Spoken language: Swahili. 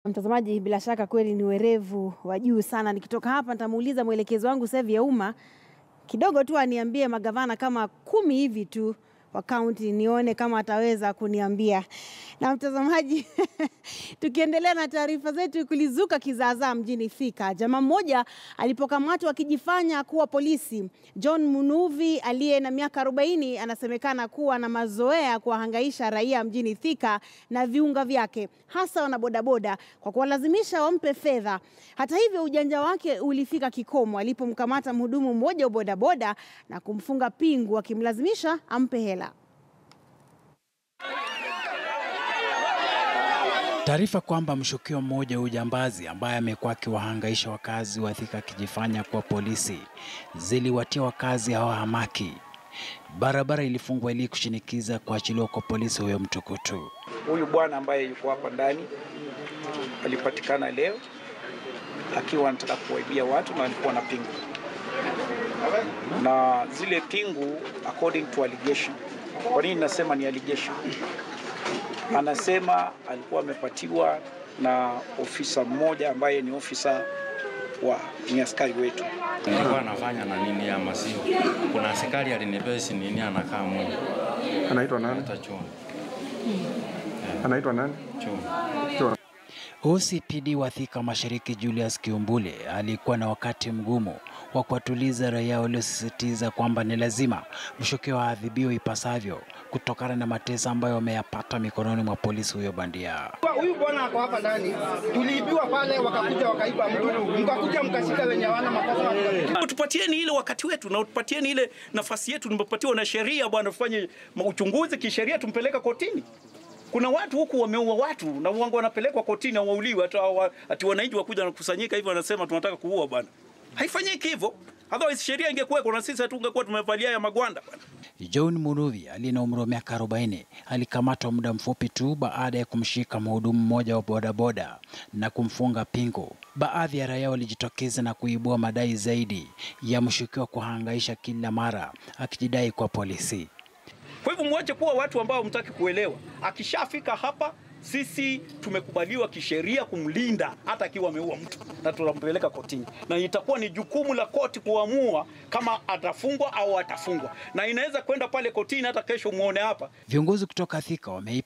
Mtazamaji, bila shaka kweli ni werevu wa juu sana. Nikitoka hapa nitamuuliza mwelekezi wangu Sevi ya umma kidogo tu aniambie magavana kama kumi hivi tu wa kaunti, nione kama ataweza kuniambia. Na mtazamaji, tukiendelea na taarifa zetu, kulizuka kizaazaa mjini Thika. Jamaa mmoja alipokamatwa akijifanya kuwa polisi. John Munuvi aliye na miaka 40 anasemekana kuwa na mazoea kuwahangaisha raia mjini Thika na viunga vyake, hasa wanabodaboda kwa kuwalazimisha wampe fedha. Hata hivyo, ujanja wake ulifika kikomo alipomkamata mhudumu mmoja wa bodaboda na kumfunga pingu akimlazimisha ampe hela. Taarifa kwamba mshukiwa mmoja wa ujambazi ambaye amekuwa akiwahangaisha wakazi wa Thika akijifanya kuwa polisi ziliwatia wakazi hao hamaki. Barabara ilifungwa ili kushinikiza kuachiliwa kwa polisi huyo mtukutu. Huyu bwana ambaye yuko hapa ndani alipatikana leo akiwa anataka kuwaibia watu na alikuwa na pingu, na zile pingu according to allegation. Kwa nini nasema ni allegation? Anasema alikuwa amepatiwa na ofisa mmoja ambaye ni ofisa wa ni askari wetu. Nilikuwa anafanya na nini ama sio? Kuna askari alinipea si nini anakaa moja. Anaitwa nani? Hata chuo. Anaitwa nani? Chuo. OCPD wa Thika Mashariki Julius Kiumbule alikuwa na wakati mgumu wa kuwatuliza raia waliosisitiza kwamba ni lazima mshukiwa aadhibiwe ipasavyo kutokana na mateso ambayo wameyapata mikononi mwa polisi huyo bandia. Huyu bwana ako hapa ndani, tuliibiwa pale, wakakuja wakaiba mtu, mkakuja mkashika wenye hawana makosa. Tupatieni ile wakati wetu na tupatieni ile nafasi yetu nimepatiwa na sheria bwana, tufanye uchunguzi kisheria, tumpeleka kotini. Kuna watu huku wameua watu na wangu wanapelekwa kotini, hawauliwi hata wa- ati wananchi wakuja na kusanyika hivyo, wanasema tunataka kuua bwana. Haifanyiki hivyo, otherwise sheria ingekuweko na sisi hatungekuwa tumevalia ya magwanda bwana. John Munuvi aliye na umri wa miaka 40 alikamatwa muda mfupi tu baada ya kumshika mhudumu mmoja wa bodaboda na kumfunga pingu. Baadhi ya raia walijitokeza na kuibua madai zaidi ya mshukiwa kuhangaisha kila mara akijidai kwa polisi. Kwa hivyo mwache kuwa watu ambao hamtaki kuelewa. Akishafika hapa, sisi tumekubaliwa kisheria kumlinda hata akiwa ameua mtu, na tunampeleka kotini, na itakuwa ni jukumu la koti kuamua kama atafungwa au atafungwa, na inaweza kwenda pale kotini hata kesho muone hapa Viongozi kutoka Thika wameipa